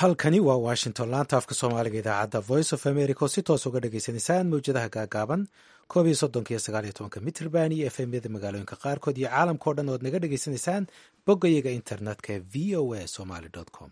halkani waa washington laanta afka soomaaliga idaacadda voice of america oo si toos uga dhagaysanaysaan mawjadaha gaagaaban koob iyo soddonka iyo sagaal iyo tobanka mitrband iyo f m yada magaalooyinka qaarkood iyo caalamka o dhan ood naga dhagaysanaysaan boggayaga internetka ee v o a somaly com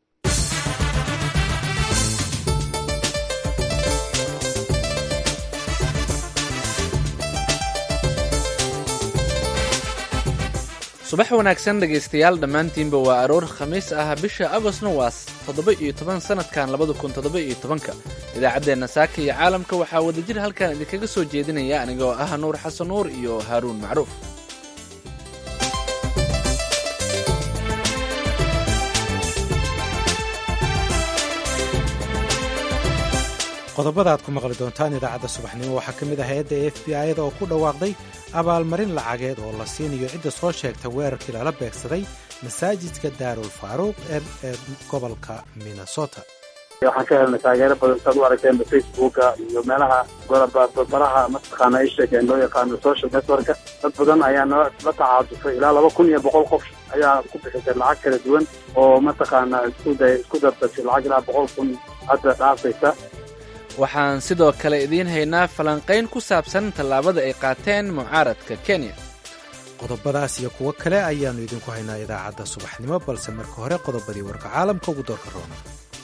subax wanaagsan dhegaystayaal dhammaantiinba waa aroor khamiis ah bisha agosna waa toddoba iyo toban sannadkan labada kun toddoba iyo tobanka idaacaddeenna saaka iyo caalamka waxaa wadajir halkan idinkaga soo jeedinaya anigoo ah nuur xasan nuur iyo haaruun macruuf qodobada aad ku maqli doontaan idaacadda subaxnimo waxaa ka mid ah hay-adda f b i-da oo ku dhawaaqday abaalmarin lacageed oo la siinayo cidda soo sheegta weerarkii lala beegsaday masaajidka daarul faaruuq ee gobolka minnesota waxaan ka helnay taageero badan saad u aragteenba facebooka iyo meelaha baraha mataqaana ay sheegeen loo yaqaano social networka dad badan ayaa nala tacaatufay ilaa laba kun iyo boqol qof ayaa ku bixisay lacag kala duwan oo mataqaana isku dardatay lacag ilaa boqol kun hadda dhaafaysa waxaan sidoo kale idiin haynaa falanqayn ku saabsan tallaabada ay qaateen mucaaradka kenya qodobadaas iyo kuwo kale ayaannu idinku haynaa idaacadda subaxnimo balse marka hore qodobadii warka caalamka ugu doorka roona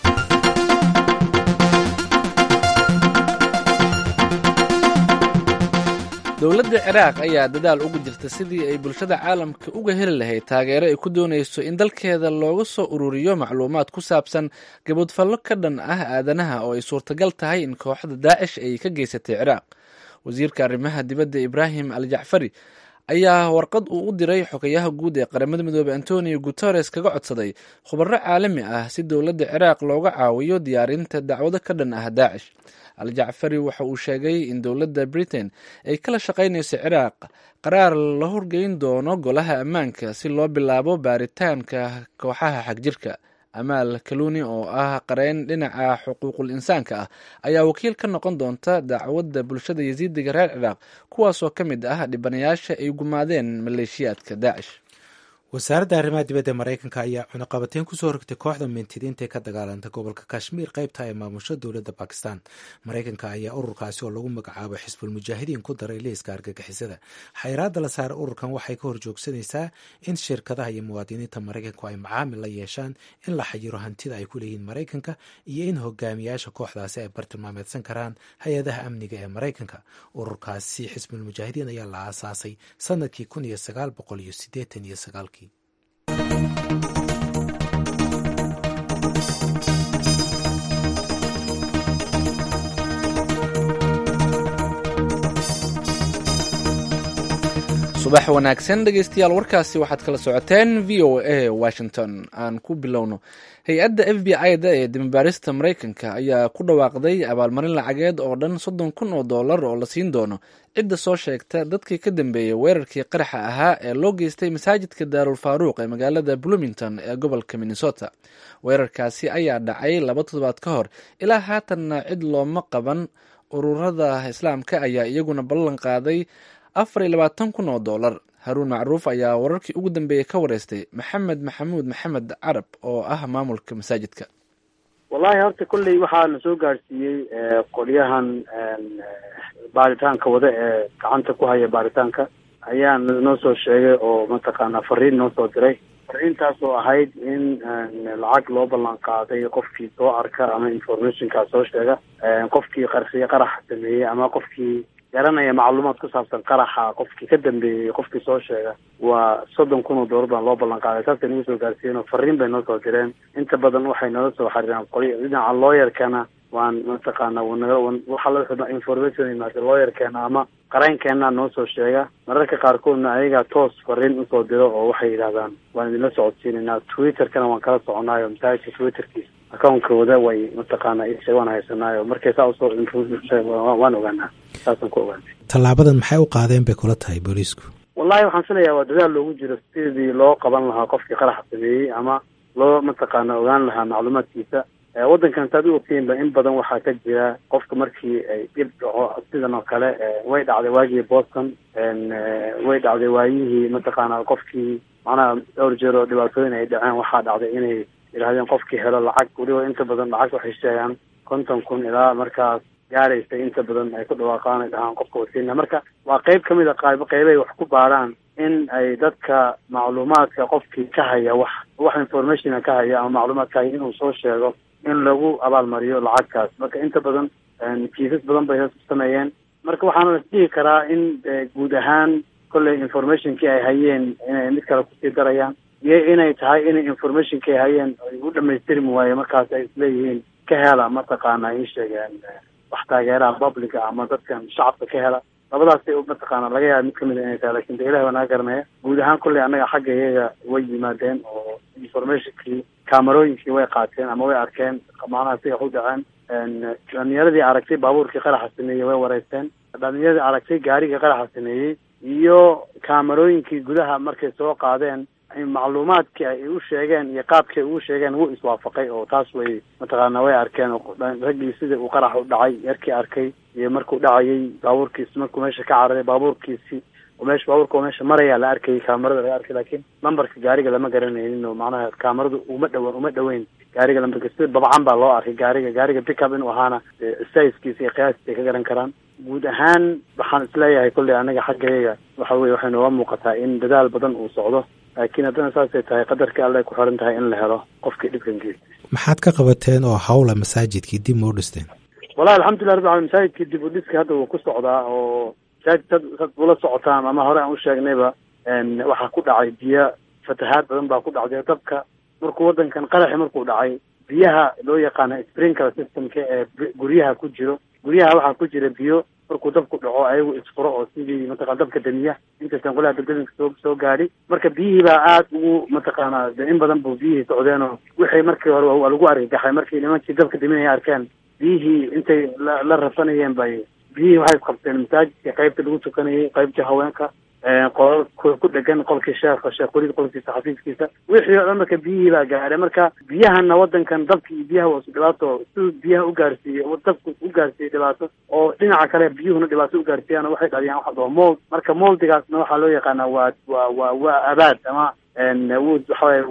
dowladda ciraaq ayaa dadaal ugu jirta sidii ay bulshada caalamka uga heli lahayd taageero ay ku doonayso in dalkeeda looga soo ururiyo macluumaad ku saabsan gabadfallo ka dhan ah aadanaha oo ay suurtagal tahay in kooxda daacish ay ka geysatay ciraaq wasiirka arrimaha dibadda ibraahim al jacfari ayaa warqad uu u diray xogayaha guud ee qaramada midoobey antonio guteres kaga codsaday khubaro caalami ah si dowladda ciraaq looga caawiyo diyaarinta dacwado ka dhan ah daacish al jacfari waxa uu sheegay in dowladda britain ay kala shaqaynayso ciraaq qaraar la horgeyn doono golaha ammaanka si loo bilaabo baaritaanka kooxaha xagjirka amaal kaluni oo ah qareyn dhinaca xuquuqul insaanka ah ayaa wakiil ka noqon doonta dacwadda bulshada yasiidiga reer ciraaq kuwaasoo ka mid ah dhibanayaasha ay gumaadeen maleeshiyaadka daacish wasaaradda arrimaha dibadda maraykanka ayaa cunaqabateyn kusoo rogtay kooxda mintidiinta ee ka dagaalanta gobolka kashmiir qaybta ee maamusho dowladda bakistan maraykanka ayaa ururkaasi oo lagu magacaabo xisbul mujaahidiin ku daray liiska argagixisada xayraadda la saara ururkan waxay ka horjoogsanaysaa in shirkadaha iyo muwaadiniinta maraykanku ay macaamil la yeeshaan in la xayiro hantida ay ku leeyihiin maraykanka iyo in hogaamiyaasha kooxdaasi ay bartilmaameedsan karaan hay-adaha amniga ee maraykanka ururkaasi xisbul mujaahidiin ayaa la aasaasay sanadkii kun iyo sagaal boqol iyo sideetan iyo sagaalkii subax wanaagsan dhegaystayaal warkaasi waxaad kala socoteen v o a washington aan ku bilowno hay-adda f b i-da ee dimibaarista maraykanka ayaa ku dhawaaqday abaalmarin lacageed oo dhan soddon kun oo dollar oo la siin doono cidda soo sheegta dadkii ka dambeeyey weerarkii qaraxa ahaa ee loo geystay masaajidka daarul faaruuq ee magaalada bloomington ee gobolka minnesota weerarkaasi ayaa dhacay laba toddobaad ka hor ilaa haatanna cid looma qaban ururada islaamka ayaa iyaguna ballan qaaday afar iyo labaatan kun oo dollar haruun macruuf ayaa wararkii ugu dambeeyey ka wareystay maxamed maxamuud maxamed carab oo ah maamulka masaajidka wallahi horta kolley waxaa na soo gaadhsiiyey qolyahan baaritaanka wada ee gacanta ku haya baaritaanka ayaa noo soo sheegay oo mataqaanaa fariin noo soo diray fariintaas oo ahayd in lacag loo ballan qaaday qofkii soo arka ama informationkaa soo sheega qofkii qarxiye qarax sameeyey ama qofkii garanaya macluumaad ku saabsan qaraxa qofkii ka dambeeyey qofkii soo sheega waa soddon kun oo doolar baan loo ballan qaaday saasay nagu soo gaarsiiyeen oo fariin bay noo soo direen inta badan waxay nala soo xariiraan qolya dhinaca looyarkana waan mataqaana waxa information yimaada looyarkeena ama qareenkeena noo soo sheega mararka qaarkoodna ayagaa toos fariin usoo diro oo waxay yidhahdaan waan idinla socodsiinaynaa twitterkana waan kala soconaayo masaajidka twitterkiisa account-kooda way mataqaana isha waan haysanaayo markay saa usoo waan ogaanaa saasaan ku ogaanay tallaabadan maxay u qaadeen bay kula tahay booliisku wallahi waxaan filayaa waa dadaal loogu jiro sidii loo qaban lahaa qofkii qaraxa sameeyey ama loo mataqaana ogaan lahaa macluumaadkiisa waddankan saad u ogtiinba in badan waxaa ka jira qofka markii ay dhib dhaco sidan oo kale way dhacday waagii boston way dhacday waayihii mataqaana qofkii macnaha dhowr jeer oo dhibaatooyin ay dhaceen waxaa dhacday inay yidhahdeen qofkii helo lacag weliba inta badan lacag waxay sheegaan konton kun ilaa markaas gaaraysa inta badan ay ku dhawaaqaan ay dhahaan qofka wasiina marka waa qeyb kamid a qayb qeybay wax ku baaraan in ay dadka macluumaadka qofkii ka haya wax wax informationa ka haya ama macluumaad ka haya inuu soo sheego in lagu abaalmariyo lacagtaas marka inta badan kiisas badan bay sameeyeen marka waxaana la dhihi karaa in guud ahaan kolley informationkii ay hayeen inay mid kale kusii darayaan iyo inay tahay inay informationkii ay hayeen ay u dhamaystirmi waaye markaas ay isleeyihiin ka hela mataqaana ii sheegeen wax taageeraha publica ama dadkan shacabka ka hela labadaasay mataqaana laga yaaba mid kamid a inay tahay lakin de ilahi waa naga garanaya guud ahaan kolley annaga xagga iyaga way yimaadeen oo informationkii kaamarooyinkii way qaateen ama way arkeen macnaha siga u dhaceen dhalinyaradii aragtay baabuurkii qaraxa sameeyey way wareysteen dhalinyaradii aragtay gaarigii qaraxa sameeyey iyo kaamarooyinkii gudaha markay soo qaadeen macluumaadkii ay u sheegeen iyo qaabkii ay ugu sheegeen wuu iswaafaqay oo taas way mataqaana way arkeen raggii sidii uu qarax u dhacay yarkii arkay iyo markuu dhacayay baabuurkiisi markuu meesha ka cararay baabuurkiisi meesha baabuurka oo meesha maraya la arkayay kaamarada laga arkay laakiin lambarka gaariga lama garanaynin oo macnaha kaamaradu uma dhawan uma dhaweyn gaariga lambarka sida babcan baa loo arkay gaariga gaariga pickup inuu ahaana sizekiisa iyo qiyaastiisa ay ka garan karaan guud ahaan waxaan isleeyahay kolley anaga xaggayaga waxa weye waxay nooga muuqataa in dadaal badan uu socdo laakiin haddana saasay tahay qadarkii alle ay ku xiran tahay in la helo qofkii dhibkan geystay maxaad ka qabateen oo hawla masaajidkii dib ma u dhisteen wallahi alxamdulilah rabbi alamin masaajidkii dib u dhiska hadda wuu ku socdaa oo masaajid dad dad ula socotaan ama hore aan u sheegnayba waxaa ku dhacay biyo fatahaad badan baa ku dhacday dabka markuu waddankan qaraxi markuu dhacay biyaha loo yaqaana sprinkler systemka ee guryaha ku jiro guryaha waxaa ku jira biyo markuu dabku dhaco ayagu isfuro oo sidii mataqana dabka damiya intaysan qolaha dabdaminka soo soo gaadhi marka biyihii baa aada ugu mataqaana de in badan buu biyihii socdeen oo wixii markii hore waa lagu argagaxay markii nimankii dabka daminaya arkeen biyihii intay la la rafanayeen bay biyihii waxay qabteen masaajidka qaybta lagu tukanayay qaybtii haweenka qolal ku dhegan qolkii sheekha sheekh weliid qolkiisa xafiiskiisa wixii o dhan marka biyihii baa gaadhay marka biyahana waddankan dabka iyo biyaha waa isu dhibaato siduu biyaha u gaarsiiyey dabku u gaarsiiyey dhibaato oo dhinaca kale biyuhuna dhibaato u gaarsiiyaan waxay dhaliyaan waxa doo mold marka moldigaasna waxaa loo yaqaanaa waa waa waa waa abaad ama wuu waxaway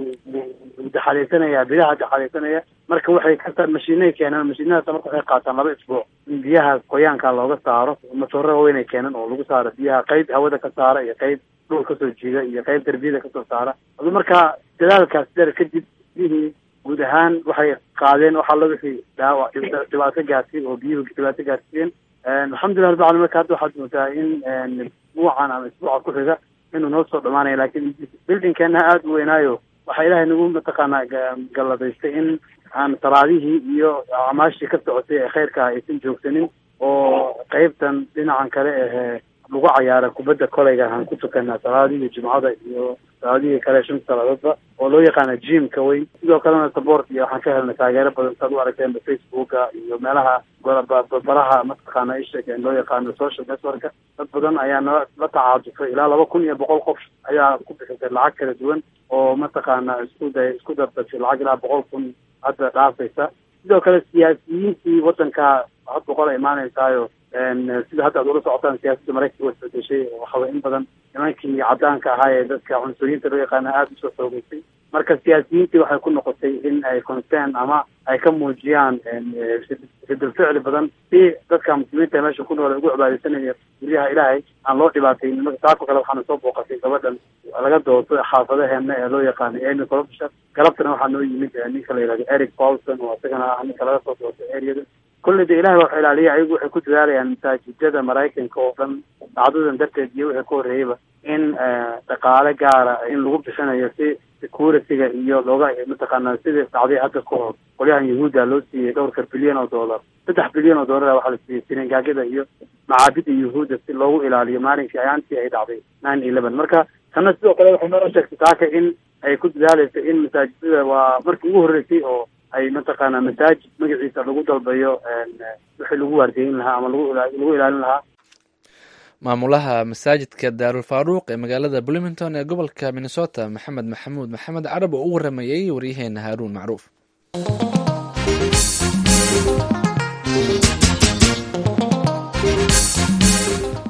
wuu daxalaysanaya biyaha daxalaysanaya marka waxay ka mashiinay keeneen mashiinadaas marka waxay qaataan laba isbuuc in biyaha qoyaanka looga saaro matooro waaweyn ay keeneen oo lagu saaro biyaha qayb hawada ka saara iyo qayb dhul kasoo jiida iyo qayb darbiyada kasoo saara adu marka dadaalkaas dheer kadib biyihii guud ahaan waxay qaadeen waxaa la wixii dhaawac dhibaato gaarsiin oo biyuhu dhibaato gaarsiiyeen alxamdulillah rabbi alamin marka hadda waxaad moodaa in isbuucan ama isbuuca ku xiga inuu noo soo dhamaanaya laakiin bildinkeena aada u weynaayo waxaa ilaahay nagu mataqaanaa galladaystay in aan salaadihii iyo acmaashii ka socotay ee khayrka aysan joogsanin oo qeybtan dhinacan kale ahee lagu cayaara kubadda koleyga aan ku tukanaa salaadihii jumcada iyo salaadihii kale shanta salaadoodba oo loo yaqaana jimka weyn sidoo kalena support iyo waxaan ka helnay taageero badan saad u aragteenba facebooka iyo meelaha baraha mataqaana isheg loo yaqaano social networka dad badan ayaa nala la tacaatufay ilaa laba kun iyo boqol qof ayaa ku bixisay lacag kala duwan oo mataqaana isku day isku dardatay lacag ilaa boqol kun hadda dhaafaysa sidoo kale siyaasiyiintii waddanka had boqol ay imaanaysaayo sida hadda ad ula socotaan siyaasadda maraykanka waa isbedeshay waxaway in badan nimankii caddaanka ahaa ee dadka cunsuriyiinta loo yaqaana aada usoo xoogeysay marka siyaasiyiintii waxay ku noqotay in ay concern ama ay ka muujiyaan ridal ficli badan si dadka muslimiinta meesha ku nool ay ugu cibaadeysanaya guryaha ilaahay aan loo dhibaataynin marka taako kale waxaana soo booqatay gabadhan laga dooto xaafadaheena ee loo yaqaanay amy corruption galabtana waxaa noo yimid ninka la yihahdo eric paulson oo isagana ah ninka laga soo doortay areada kolley de ilahay wax ilaaliya ayagu waxay ku dadaalayaan masaajidada maraykanka oo dhan dhacdadan darteed iyo wixii ka horreeyeyba in dhaqaale gaara in lagu bixinayo si security-ga iyo looga mataqaana sidii dhacday hadda ka hor qolyahan yahuudda loo siiyey dhowrka bilyan oo dollar saddex bilyan oo dollar waxaa la siiyey sinagaagada iyo macaabida yahuudda si loogu ilaaliyo maalinkii ayaantii ay dhacday nine eleven marka tanna sidoo kale waxay noo sheegtay taaka in ay ku dadaaleyso in masaajidada waa markii ugu horreysay oo ay mataqaana masaajid magaciisa lagu dalbayo wixii lagu waardiyeyn lahaa ama lagu lagu ilaalin lahaa maamulaha masaajidka daarulfaaruuq ee magaalada bloomington ee gobolka minnesota maxamed maxamuud maxamed carab oo u waramayey waryaheena haaruun macruuf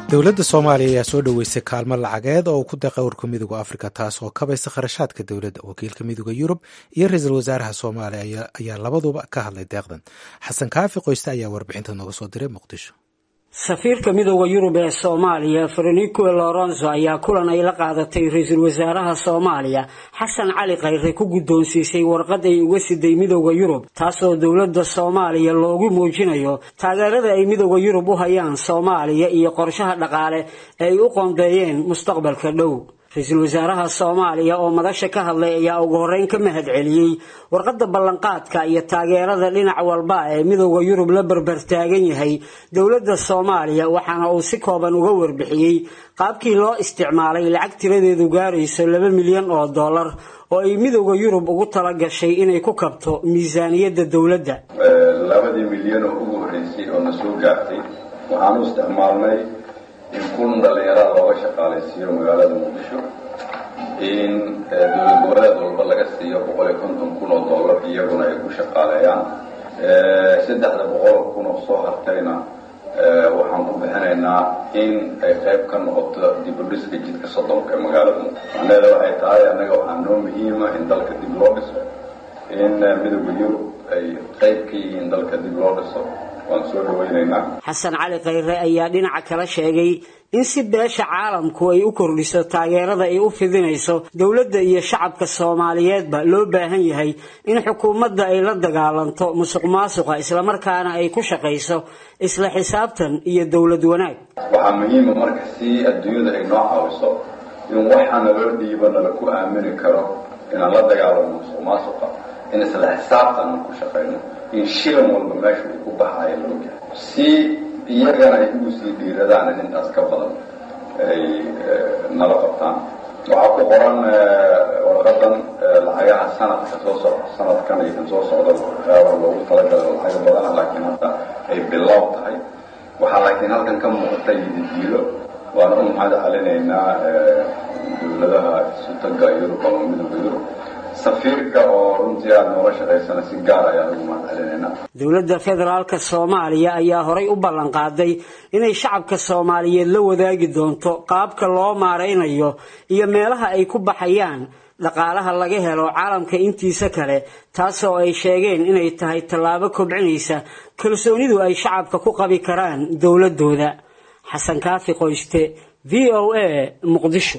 dowladda soomaaliya ayaa soo dhoweysay kaalmo lacageed oo uu ku deeqay urka midooda afrika taas oo kabaysa kharashaadka dowladda wakiilka midooda yurub iyo ra-iisul wasaaraha soomaaliya ayaa labaduba ka hadlay deeqdan xasan kaafi qoyste ayaa warbixinta nooga soo diray muqdisho safiirka midooda yurub ee soomaaliya frenico lorenzo ayaa kulan ay la qaadatay ra-iisul wasaaraha soomaaliya xasan cali khayre ku guddoonsiisay warqad ay uga siday midooda yurub taasoo dowladda soomaaliya loogu muujinayo taageerada ay midooda yurub u hayaan soomaaliya iyo qorshaha dhaqaale ee ay u qoondeeyeen mustaqbalka dhow ra-iisul wasaaraha soomaaliya oo madasha ka hadlay ayaa ugu horreyn ka mahad celiyey warqadda ballanqaadka iyo taageerada dhinac walba ee midooda yurub la barbartaagan yahay dowladda soomaaliya waxaana uu si kooban uga warbixiyey qaabkii loo isticmaalay lacag tiradeedu gaarayso laba milyan oo dollar oo ay midooda yurub ugu tala gashay inay ku kabto miisaaniyadda dowladda labadii milyan oo ugu horreysay oo na soo gaartay waxaan u isticmaalnay in kun dhallinyarada looga shaqaalaysiiyo magaalada muqdisho in dowlad goboleed walba laga siiyo boqol iyo konton kun oo dollar iyaguna ay ku shaqaaleeyaan saddexda boqol kun oo soo hartayna waxaan ku bixinaynaa in ay qayb ka noqoto dibudhiska jidka soddonka ee magaalada muqdisho macnaheeda waxay tahay annaga waxaa noo muhiima in dalka dib loo dhiso in midooda yurub ay qayb ka yihiin dalka dib loo dhiso waan soo dhawaynaynaa xasan cali khayre ayaa dhinaca kala sheegay in si beesha caalamku ay u kordhiso taageerada ay u fidinayso dowladda iyo shacabka soomaaliyeedba loo baahan yahay in xukuumadda ay la dagaalanto musuq maasuqa islamarkaana ay ku shaqayso isla xisaabtan iyo dowlad wanaag waxaa muhiima marka si adduunyada ay noo caawiso in waxa naloo dhiibo nala ku aamini karo inaan la dagaalano musuq maasuqa in isla xisaabtan aan ku shaqayno in shilan walba meesha uu ku baxayo la ogyahay si iyagana ay ugu sii dhiiradaan in intaas ka badan ay nala qabtaan waxaa ku qoran warqadan lacagaha sanadka soo soc sanadkan iyo kan soo socda waxyaaba loogu talagalo lacaga badana laakiin hadda ay bilow tahay waxaa laakiin halkan ka muuqata yididiilo waana u mahad celinaynaa dowladaha sutaga yurub ama midooda yurub safiirka oo runtii aada noola shaqaysana si gaar ayaan ugu mahad celinaynaa dowladda federaalka soomaaliya ayaa horay u ballan qaaday inay shacabka soomaaliyeed la wadaagi doonto qaabka loo maaraynayo iyo meelaha ay ku baxayaan dhaqaalaha laga helo caalamka intiisa kale taasoo ay sheegeen inay tahay tallaabo kobcinaysa kalsoonidu ay shacabka ku qabi karaan dowladooda xasan kaafi qoyste v o a muqdisho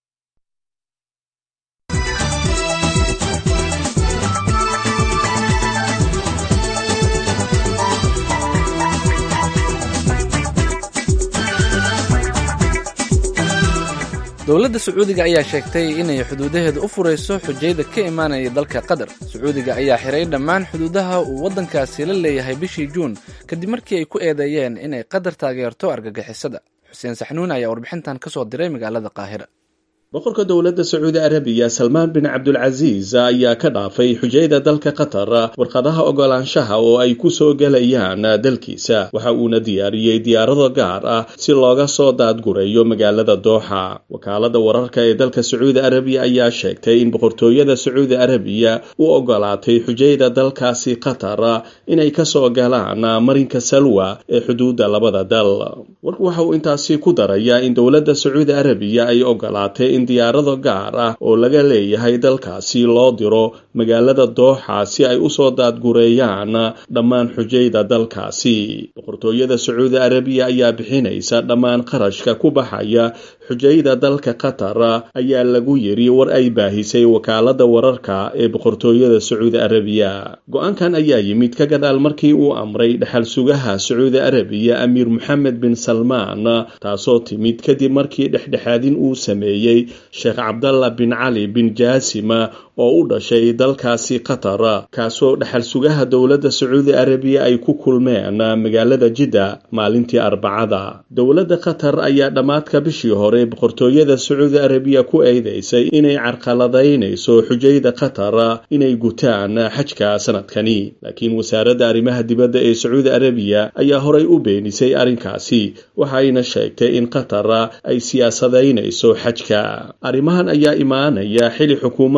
dowladda sacuudiga ayaa sheegtay inay xuduudaheeda u furayso xujayda ka imaanaya dalka qatar sacuudiga ayaa xiray dhammaan xuduudaha uu waddankaasi la leeyahay bishii juun kadib markii ay ku eedeeyeen inay qatar taageerto argagixisada xuseen saxnuun ayaa warbixintan ka soo diray magaalada qaahira boqorka dowladda sacuudi arabiya salmaan bin cabdulcasiis ayaa ka dhaafay xujayda dalka qatar warqadaha ogolaanshaha oo ay ku soo gelayaan dalkiisa waxa uuna diyaariyey diyaarado gaar ah si looga soo daadgureeyo magaalada dooxa wakaalada wararka ee dalka sacuudi arabiya ayaa sheegtay in boqortooyada sacuudi arabiya u ogolaatay xujayda dalkaasi qatar inay kasoo galaan marinka salwa ee xuduudda labada dal warku waxa uu intaasi ku darayaa in dowladda sacuudi arabiya ay ogolaatay in diyaarado gaar ah oo laga leeyahay dalkaasi loo diro magaalada dooxa si ay usoo daadgureeyaan dhammaan xujayda dalkaasi boqortooyada sacuudi arabiya ayaa bixinaysa dhammaan qarashka ku baxaya xujayda dalka qatar ayaa lagu yiri war ay baahisay wakaalada wararka ee boqortooyada sacuudi arabiya go-aankan ayaa yimid ka gadaal markii uu amray dhexal sugaha sacuudi arabiya amiir moxamed bin salmaan taasoo timid kadib markii dhexdhexaadin uu sameeyey sheekh cabdalla bin cali bin jaasima oo u dhashay dalkaasi qatar kaasoo dhexal sugaha dowladda sacuudi arabiya ay ku kulmeen magaalada jidda maalintii arbacada dowladda qatar ayaa dhammaadka bishii hore boqortooyada sacuudi arabiya ku eedeysay inay carqaladaynayso xujayda qatar inay gutaan xajka sanadkani laakiin wasaaradda arrimaha dibadda ee sacuudi arabiya ayaa horay u beenisay arrinkaasi waxayna sheegtay in qatar ay siyaasadaynayso xajka arrimahan ayaa imaanaya xili xukuumadda dooxa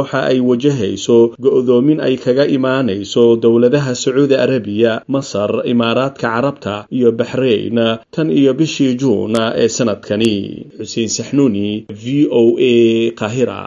waxa ay wajahayso go-doomin ay kaga imaanayso dowladaha sacuudi arabiya masar imaaraadka carabta iyo baxrayn tan iyo bishii juun ee sanadkani xuseen saxnuuni v o a qahira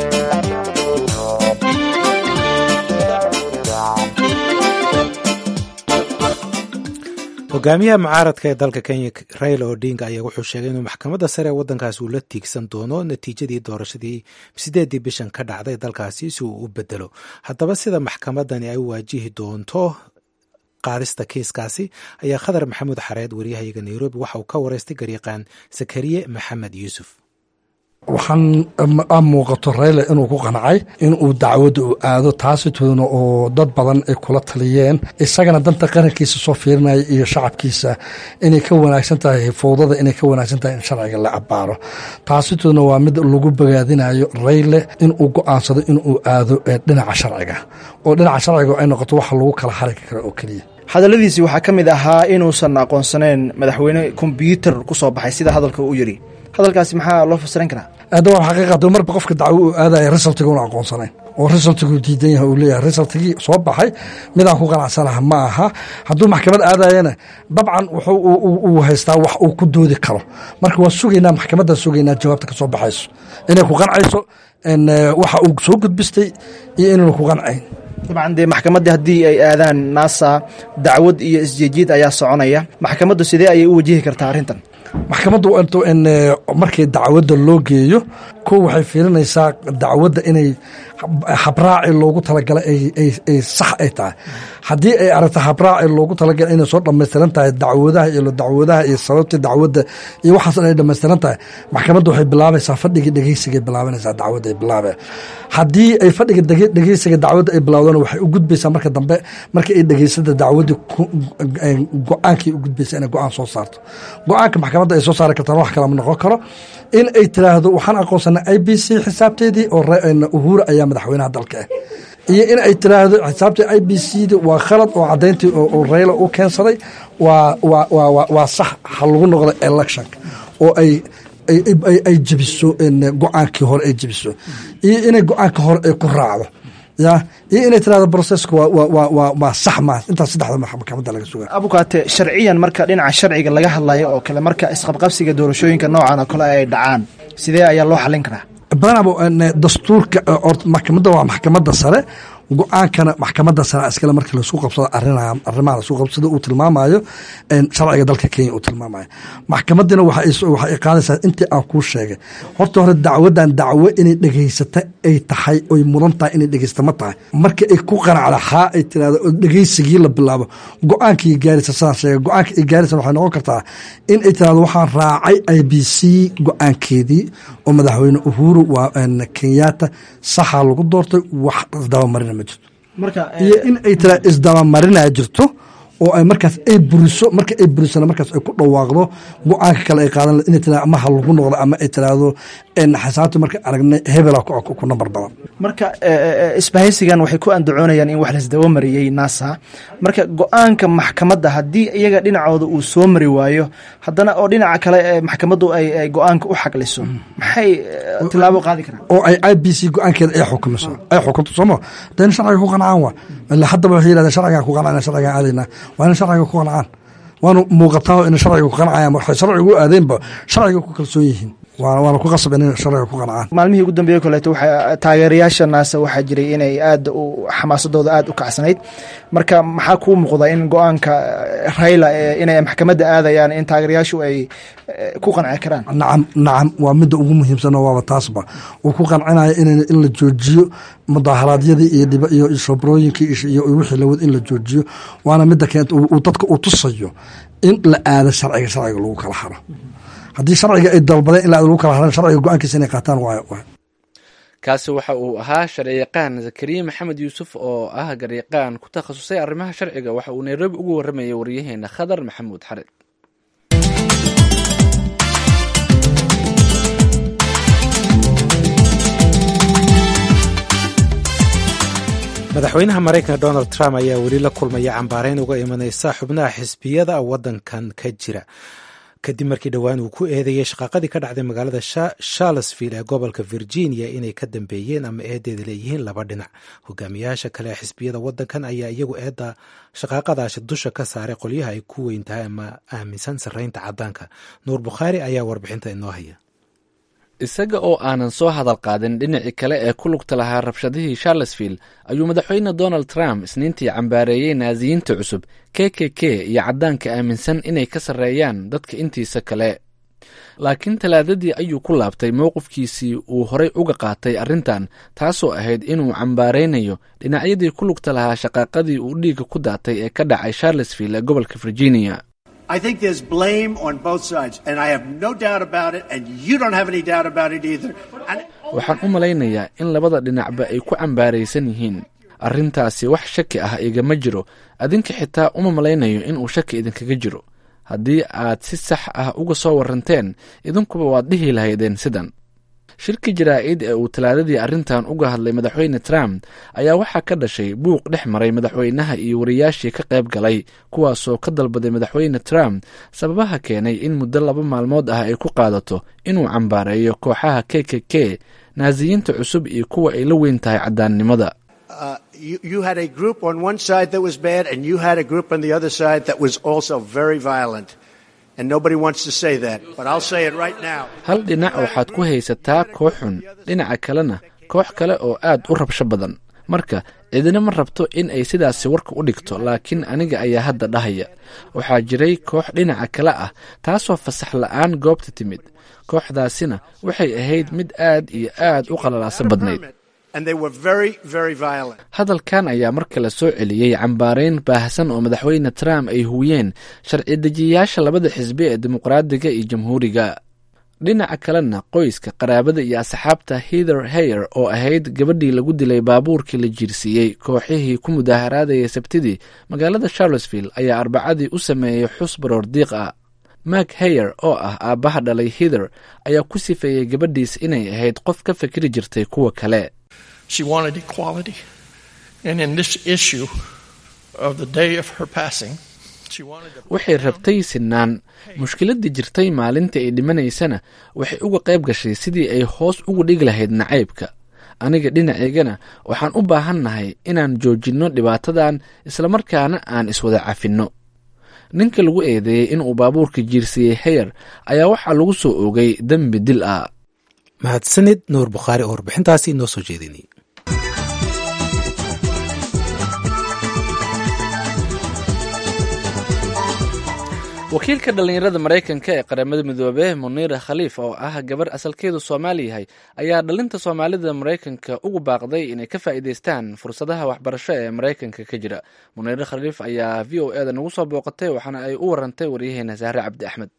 hogaamiyaha mucaaradka ee dalka kenya raila odinga ayaa wuxuu sheegay inuu maxkamadda sare ee waddankaasi uu la tiigsan doono natiijadii doorashadii sideedii bishan ka dhacday dalkaasi si uu u bedelo haddaba sida maxkamadani ay u waajihi doonto qaadista kiiskaasi ayaa khadar maxamuud xareed wariyahayaga nairobi waxa uu ka wareystay garyaqaan sakariye maxamed yuusuf waxaan a muuqato rayle inuu ku qancay inuu dacwadda u aado taasitoodna oo dad badan ay kula taliyeen isagana danta qarankiisa soo fiirinaya iyo shacabkiisa inay ka wanaagsan tahay fowdada inay ka wanaagsan tahay in sharciga la abbaaro taasitoodna waa mid lagu bogaadinayo rayle inuu go-aansado inuu aado dhinaca sharciga oo dhinaca sharciga ay noqoto waxa lagu kala xarigi karo oo keliya hadalladiisii waxaa ka mid ahaa inuusan aqoonsaneyn madaxweyne kombyuutar ku soo baxay sida hadalka uu yidhi hadalkaasi maxaa loo fasiran karaa hadda waa xaqiiqata marba qofka dacwo uu aadaya resultiga una aqoonsanayn oo resultiguu diidan yahay uu leeyahay resultigii soo baxay midaan ku qanacsanaha ma aha hadduu maxkamad aadayana dabcan uu haystaa wax uu ku doodi karo marka waa sugaynaa maxkamaddaa sugaynaa jawaabta ka soo baxayso inay ku qancayso waxa uu soo gudbistay iyo inaynu ku qancayn dabcan dee maxkamaddii haddii ay aadaan naasa dacwad iyo isjeejiid ayaa soconaya maxkamaddu sidee ayay u wajihi kartaa arrintan maxkamaddu markii dacwadda loo geeyo kow waxay fiirinaysaa dacwadda inay habraaci loogu talagalay ay sax ay tahay haddii ay aragta habraaci loogu talagalay inay soo dhammaystiran tahay dacwadaha iyo dacwadaha iyo sababtii dacwadda iyo waxaas inay dhammaystiran tahay maxkamadda waxay bilaabaysaa fadhigii dhegeysigay bilaabanaysaa dacwadda ay bilaabe haddii ay fadhiga dhegeysiga dacwadda ay bilaawdana waxay u gudbaysaa marka dambe markii ay dhegeysada dacwaddii go-aankii u gudbaysa inay go-aan soo saarto go-aanka maxkamadda ay soo saari kartaan wax kalama noqon karo in ay tiraahdo waxaan aqoonsanay i b c xisaabteedii oo uhura ayaa madaxweynaha dalka ah iyo in ay tiraahdo xisaabtii i b c d waa khalad oo cadayntii oo rayla u keensaday waa sax ha lagu noqdo electionka oo ay ay jebiso go-aankii hore ay jebiso iyo inay go-aanka hore ay ku raacdo ya iyo inay tirahdo brocesska waa sax ma intaas saddexda maxkamadda laga suga abukaate sharciyan marka dhinaca sharciga laga hadlayo oo kale marka isqabqabsiga doorashooyinka noocan oo kale ay dhacaan sidee ayaa loo xalin karaa badanaba dastuurka maxkamadda waa maxkamadda sare go-aankana maxkamadda sare iskale markii laisku qabsado arrimaha laisku qabsado uu tilmaamayo sharciga dalka kenya uu tilmaamayo maxkamadina waxay qaadaysaa intii aan kuu sheegay horta hore dacwadan dacwo inay dhegeysata ay tahay oy mudan tahay inay dhegeysta ma tahay marka ay ku qanacda haa ay tirahdo oo dhegeysigii la bilaabo go-aankii gaarisa sidaan sheegay go-aanka ay gaarisa waxay noqon kartaa in ay tirahdo waxaan raacay i b c go-aankeedii oo madaxweyne uhuru waa kenyatta saxaa lagu doortay wax isdabamarina ma jirto iyo in ay tira isdabamarina jirto oo ay markaas ay buriso marka ay burisana markaas ay ku dhawaaqdo go-aanka kale ay qaadan inay tira ama ha lagu noqdo ama ay tiraahdo xasaabta marka aragnay hebela ku nambar badan marka isbahaysigan waxay ku andacoonayaan in wax laisdaba mariyey nasa marka go-aanka maxkamadda haddii iyaga dhinacooda uu soo mari waayo haddana oo dhinaca kale maxkamaddu ay go-aanka u xaqliso maxay tilaabo qaadi karaan oo ay i b c go-aankeeda ay xukumiso ay xukunto sooma dayna sharciga ku qancaan wa ila haddaba waxay yihahdeen sharcigan ku qancana sharcigan aadaynaa waa ina sharciga ku qancaan waanu muuqataa ina sharciga ku qancayaan waxay sharciga u aadeenba sharciga ku kalsoon yihiin waana ku qasab in sharciga ku qancaan maalmihii ugu dambeeye koleeto waxaa taageerayaasha naasa waxaa jiray inay aad u xamaasadooda aad u kacsanayd marka maxaa kuu muuqda in go-aanka rayla inay maxkamadda aadayaan in taageerayaashu ay ku qanci karaan nacam nacam waa midda ugu muhiimsanoo waaba taasba uu ku qancinayo in la joojiyo mudaharaadyadii iyo iyo shobrooyinkii iyo wixii lawad in la joojiyo waana midda keenta uu dadka uu tusayo in la aado sharciga sharciga lagu kala haro haddii sharciga ay dalbadeen in la lagu kala haran sharciga go-aankiisa inay qaataan waayo kaasi waxa uu ahaa sharciyaqaan zakariya maxamed yuusuf oo ah garyaqaan ku takhasusay arrimaha sharciga waxa uu nairobi ugu waramayay waryaheena khadar maxamuud xared madaxweynaha maraykanka donald trump ayaa weli la kulmaya cambaareyn uga imaneysa xubnaha xisbiyada wadankan ka jira kadib markii dhowaan uu ku eedeeyey shaqaaqadii ka dhacday magaalada charlesville ee gobolka virginia inay ka dambeeyeen ama eedeeda leeyihiin laba dhinac hogaamiyaasha kale ee xisbiyada wadankan ayaa iyagu eedda shaqaaqadaasi dusha ka saaray qolyaha ay ku weyn tahay ama aaminsan sarreynta caddaanka nuur bukhaari ayaa warbixinta inoo haya isaga oo aanan soo hadal qaadin dhinacii kale ee ku lugta lahaa rabshadihii charlesville ayuu madaxweyne donald trump isniintii cambaareeyey naasiyiinta cusub k k k iyo caddaanka aaminsan inay ka sarreeyaan dadka intiisa kale laakiin talaadadii ayuu ku laabtay mowqifkiisii uu horay uga qaatay arrintan taasoo ahayd inuu cambaaraynayo dhinacyadii ku lugta lahaa shaqaaqadii uu dhiigga ku daatay ee ka dhacay charlesville ee gobolka virginia I think there's blame on both sides, and I have no doubt about it, and you don't have any doubt about it either. And waxaan u malaynayaa in labada dhinacba ay ku cambaaraysan yihiin arrintaasi wax shaki ah igama jiro adinka xitaa uma malaynayo inuu shaki idinkaga jiro haddii aad si sax ah uga soo waranteen idinkuba waad dhihi lahaydeen sidan shirki jaraa'id ee uu talaadadii arrintan uga hadlay madaxweyne trump ayaa waxaa ka dhashay buuq dhex maray madaxweynaha iyo wariyaashii ka qayb galay kuwaasoo ka dalbaday madaxweyne trump sababaha keenay in muddo laba maalmood ah ay ku qaadato inuu cambaareeyo kooxaha k k k naasiyiinta cusub iyo kuwa ay la weyn tahay caddaannimada uh, you, you had a group on one side that was bad, and you had a group on the other side that was also very violent. And nobody wants to say that, but I'll say it right now. hal dhinac waxaad ku haysataa koox xun dhinaca kalena koox kale oo aad u rabsho badan marka cidina ma rabto in ay sidaasi warka u dhigto laakiin aniga ayaa hadda dhahaya waxaa jiray koox dhinaca kale ah taasoo fasax la'aan goobta timid kooxdaasina waxay ahayd mid aad iyo aad u qalalaaso badnayd And they were very, very violent. hadalkan ayaa mar kale soo celiyey cambaarayn baahsan oo madaxweyne trump ay huwiyeen sharci dejiyayaasha labada xisbi ee dimuqraadiga iyo jamhuuriga dhinaca kalena qoyska qaraabada iyo asxaabta hither hayer oo ahayd gabadhii lagu dilay baabuurkii la jiirsiiyey kooxihii ku mudaaharaadayay sabtidii magaalada charlesville ayaa arbacadii u sameeyey xus baroor diiq ah mak hayer oo ah aabbaha dhalay hither ayaa ku sifeeyey gabadhiis inay ahayd qof ka fikri jirtay kuwa kale She wanted equality. And in this issue of the day of her passing, she wanted to waxay rabtay sinaan mushkiladii jirtay maalintii ay dhimanaysana waxay uga qayb gashay sidii ay hoos ugu dhigi lahayd nacaybka aniga dhinaceygana waxaan u baahannahay inaan joojinno dhibaatadan islamarkaana aan iswada cafinno ninka lagu eedeeyey inuu baabuurka jiirsiiyey hayer ayaa waxaa lagu soo oogay dembi dil ah mahadsanid nuur bukhaari oo warbixintaasi inoo soo jeedinay wakiilka dhallinyarada maraykanka ee qaramada midoobe muniira khaliif oo ah gabar asalkeedu soomaali yahay ayaa dhalinta soomaalida maraykanka ugu baaqday inay ka faa'iidaystaan fursadaha waxbarasho ee maraykanka ka jira muniira khaliif ayaa v o eda nagu soo booqatay waxaana ay u warantay waryaheena sahre cabdi axmed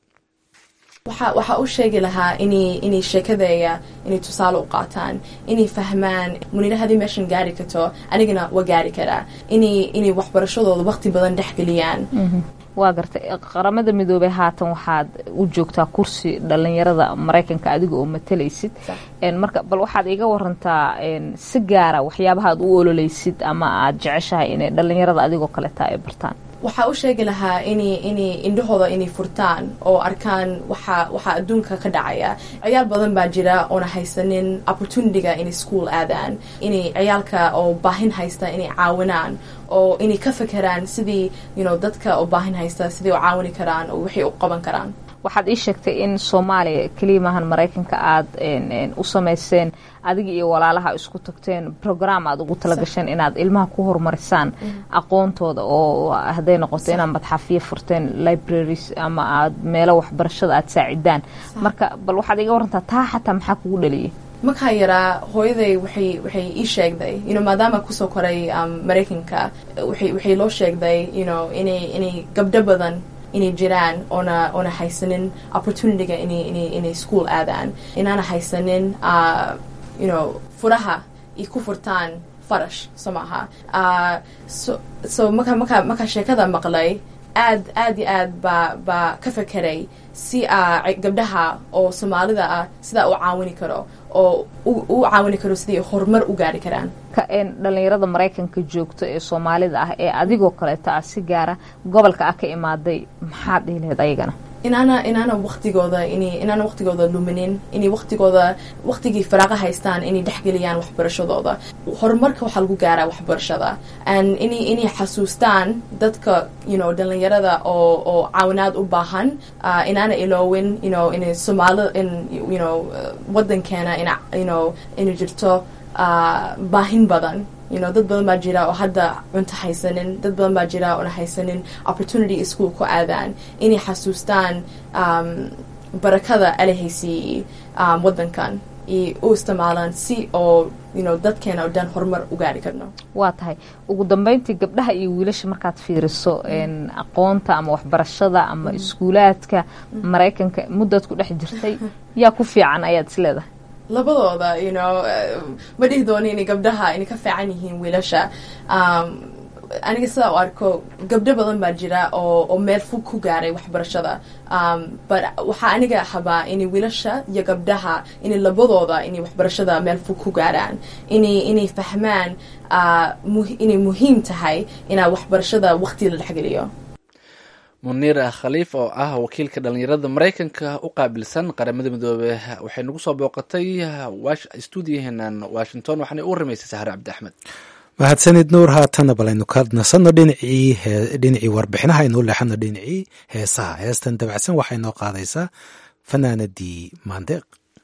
waxaa u sheegi lahaa inay sheekadeeya inay tusaale u qaataan inay fahmaan muniira haddii meeshan gaari karto anigana waa gaari karaa inay waxbarashadooda waqti badan dhexgeliyaan waa gartay qaramada midoobey haatan waxaad u joogtaa kursi dhalinyarada maraykanka adiga oo matalaysid marka bal waxaad iga warantaa si gaara waxyaabaha aad u ololeysid ama aad jeceshahay inay dhalinyarada adigoo kaleta ay bartaan waxaa u sheegi lahaa inay inay indhahooda inay furtaan oo arkaan waxa waxaa adduunka ka dhacaya ciyaal badan baa jira oona haysanin opportunityga inay school aadaan inay ciyaalka oo baahin haysta inay caawinaan oo inay ka fekeraan sidii you know dadka oo baahin haysta sidii u caawini karaan oo waxay u qaban karaan waxaad ii sheegtay in soomaaliya keliya maahan maraykanka aada u samayseen adiga iyo walaalaha isku tagteen program aad ugu talagasheen inaad ilmaha ku horumarisaan aqoontooda oo hadday noqoto inaad madxafiyo furteen libraries ama aad meelo waxbarashada aada saacidaan marka bal waxaad iga warantaa taa xataa maxaa kugu dhaliyay markaa yaraa hooyaday waxay waxay ii sheegday you know maadaama kusoo koray um, maraykanka waxay waxay loo sheegday you know inay inay gabdho badan inay jiraan oona oona haysanin opportunityga inay inay inay school aadaan inaana haysanin uh, you know furaha ay ku furtaan farash soo maaha uh, so so marka marka markaa sheekada maqlay aad aad iyo aad baa baa ka fekeray si uh, gabdhaha oo soomaalida ah sidaa u caawini karo oo u caawini karo sidii horumar u gaari karaan dhalinyarada maraykanka joogto ee soomaalida ah ee adigoo kaleeto ah si gaara gobolka ah ka imaaday maxaad dhihi lahayd ayagana inaana inaana waqtigooda in inaana waqtigooda luminin inay waqtigooda waqtigii faraaqa haystaan inay dhexgeliyaan waxbarashadooda horumarka waxaa lagu gaaraa waxbarashada and inay inay xasuustaan dadka you know dhalinyarada oo oo caawinaad u baahan uh, inaana iloowin you know inay soomaalida in you know uh, wadankeena in you know inay jirto uh, baahin badan you know dad badan baa jira oo hadda cunto haysanin dad badan baa jira oona haysanin opportunity ischool ku aadaan inay xasuustaan um, barakada alahaysiiyey um, wadankan iyo u isticmaalaan si oo you know dadkeena oo dhan horumar u gaari karno waa tahay ugu dambeyntii gabdhaha iyo wiilasha markaad fiiriso aqoonta ama waxbarashada ama iskuulaadka maraykanka muddaad ku dhex jirtay yaa ku fiican ayaad is leedahay labadooda you know ma dhihi doono inay gabdhaha inay ka fiican yihiin wiilasha um, aniga sidaa u arko gabdho badan baa jira oo oo meel fog ku gaaray waxbarashada um, but waxaa aniga habaa inay wiilasha iyo gabdhaha inay labadooda inay waxbarashada meel fog ku gaaraan inay inay fahmaan uh, mu inay muhiim tahay inaa waxbarashada waqti la dhexgeliyo muniir khaliif oo ah wakiilka dhalinyarada maraykanka u qaabilsan qaramada midoobe waxay nagu soo booqatay stuudiyahenan washington waxaana u waramaysay sahre cabdi axmed mahadsanid nuur haatana balaynu ka nasanno dhinacii dhinacii warbixinaha aynuu leexano dhinacii heesaha heestan dabacsan waxay noo qaadaysaa fanaanadii maandeeq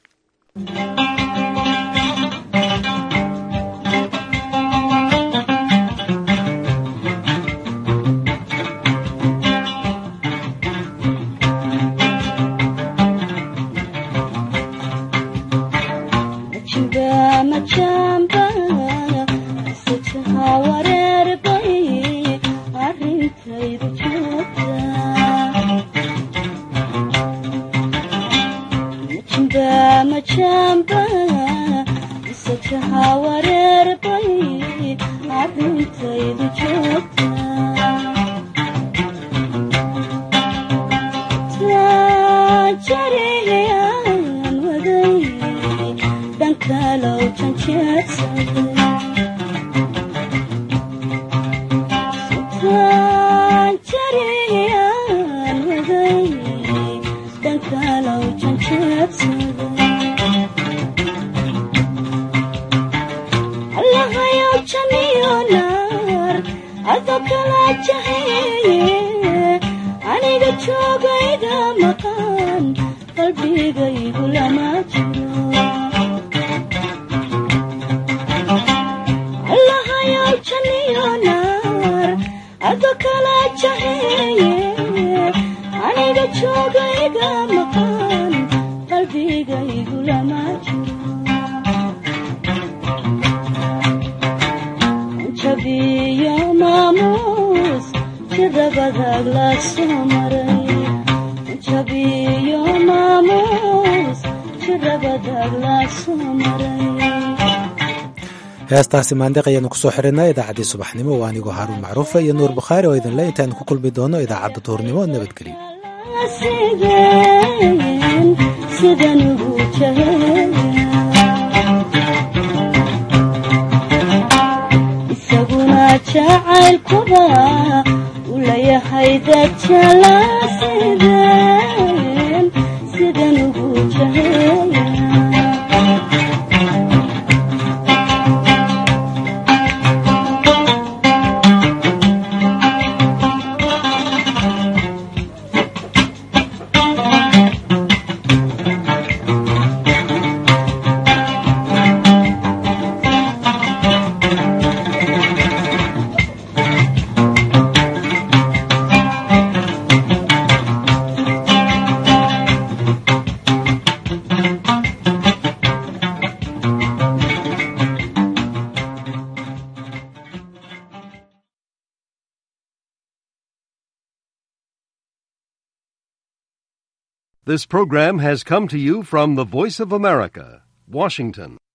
heestaasi maandeeq ayaanu kusoo xirinaa idaacaddii subaxnimo waa anigoo haaruun macruufa iyo nuur bukhaari oo idinle intaanu ku kulmi doono idaacadda duhurnimo nabadgelyo isaguna jacaylkuba u layahay dad jalaasiden sidan ugu jahela This program has come to you from the Voice of America, Washington.